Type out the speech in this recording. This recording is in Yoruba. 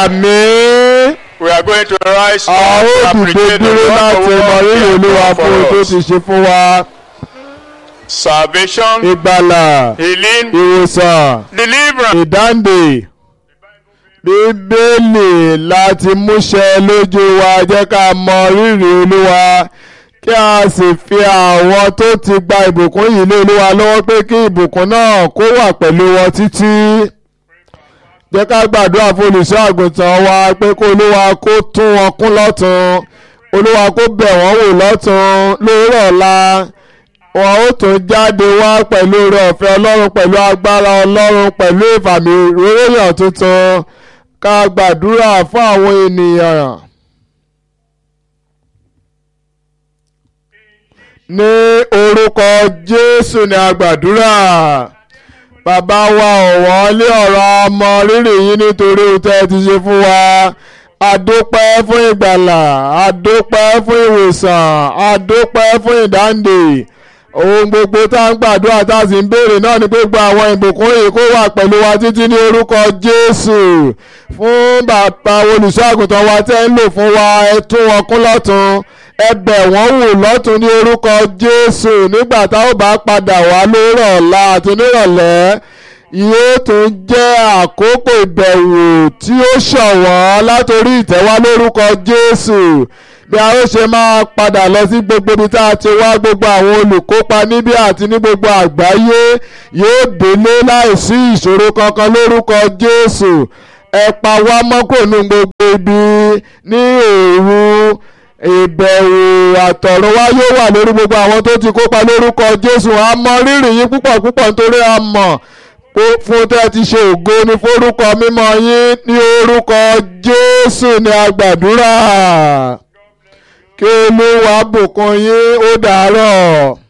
àmín. We are going to rise a ó to dìde appreciate the dúró láti wonderful mọ work rírì He olúwa has fún ohun done tó for ti us. ṣe fún wa. Salvation, ìgbàlà healing, ìwòsàn deliverance. ìdáǹdè bíbélì láti múṣẹ lójú wa jẹ́ ká mọ rírì olúwa kí a sì fi àwọn tó ti gba ìbùkún yìí lé olúwa lọ́wọ́ pé kí ìbùkún náà kó wà pẹ̀lú wọn títí jẹ́ ká gbàdúrà fún olùṣọ́ àgùntàn wa pé kó olúwa kó tún wọn kún lọ́tun olúwa kó bẹ̀ wọ́n wò lọ́tun lóòrọ̀ ọ̀la wọn ó tún jáde wá pẹ̀lú oore ọ̀fẹ́ ọlọ́run pẹ̀lú agbára ọlọ́run pẹ̀lú ìfàmì ìròyìn tuntun ká gbàdúrà fún àwọn ènìyàn. ní orúkọ jésù ni a gbàdúrà bàbá wa ọ̀wọ́n lé ọ̀rọ̀ ọmọ rírì yín nítorí ohun tẹ́ ẹ ti ṣe fún wa adópẹ́ fún ìgbàlà adópẹ́ fún ìwòsàn adópẹ́ fún ìdáǹdè ohun gbogbo tá à ń gbàdúrà tá a sì ń béèrè náà ni pé gba àwọn ìbùkún yìí kó wà pẹ̀lú wa títí ní orúkọ jésù fún bàbá olùṣọ́ àgùntàn wa tẹ́ ń lò fún wa ẹ tún wọn kún lọ́tun ẹ bẹ̀ wọ́n wò lọ́tun ní orúkọ jésù nígbà tá ó bá padà wá lórọ̀ ọ̀la àti nírọ̀lẹ́ yóò tún jẹ́ àkókò ìbẹ̀wò tí ó ṣọ̀wọ́n látòrí ìtẹ́wá lórúkọ jésù bí a ó ṣe máa padà lọ sí gbogbo ibi tá a ti wá gbogbo àwọn olùkópa níbí àti ní gbogbo àgbáyé yóò délé láìsí ìṣòro kankan lórúkọ jésù ẹ pa wá mọ́kòónú gbogbo ibi ní òru ìbẹ̀wò àtọ̀run wá yóò wà lórí gbogbo àwọn tó ti kópa lórúkọ jésù a mọ rírì yín púpọ̀ púpọ̀ nítorí a mọ̀ fún tẹ́ ti ṣe ògo ní forúkọ mímọ́ yín ní orúkọ jésù ní agbàdúrà kí olúwa bùkún yín ó dàárọ̀.